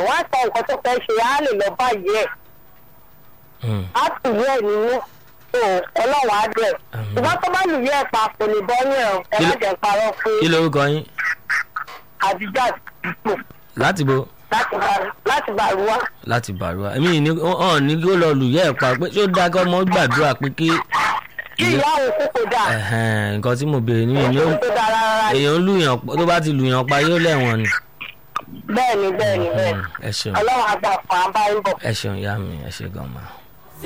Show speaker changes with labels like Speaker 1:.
Speaker 1: wọ́n á sọ nǹkan tó fẹ́ ṣe á lè lọ báyìí ẹ̀
Speaker 2: Hmm.
Speaker 1: á tù yẹ nínú tó ọlọ́wọ́ á dẹ̀
Speaker 2: Àmín.
Speaker 1: ṣùgbọ́n tó bá lù yẹ ẹ̀ pa kò lè bọ́ yẹn o ẹ má
Speaker 2: Kí-
Speaker 1: jẹ́ parọ́ fún
Speaker 2: kí lorúkọ yín
Speaker 1: àdìjà àdìpọ̀
Speaker 2: láti bo
Speaker 1: láti bá- láti bàrúwá.
Speaker 2: láti bàrúwà èmi ní hàn ní kí ó lọ lùyẹ́ ẹ̀ pa pé ṣé ó dáa kí ọmọ gbàdúrà pé kí
Speaker 1: kí ìyá òun kú kò dáa
Speaker 2: ẹ̀hẹ́n, nǹkan tí mo béèrè nìyẹn ni ó
Speaker 1: kò dáa rárá
Speaker 2: èèyàn ń lùyàn tó bá ti lùyàn pa yóò lẹ́wọ̀n ni.
Speaker 1: bẹ́ẹ̀ ni bẹ́ẹ̀ ni bẹ́ẹ̀ ni
Speaker 2: ẹ ṣeun
Speaker 1: ọlọ́run àgbà fún abáyé bọ̀.
Speaker 2: ẹ ṣeun ìyá mi ẹ ṣe gan ma.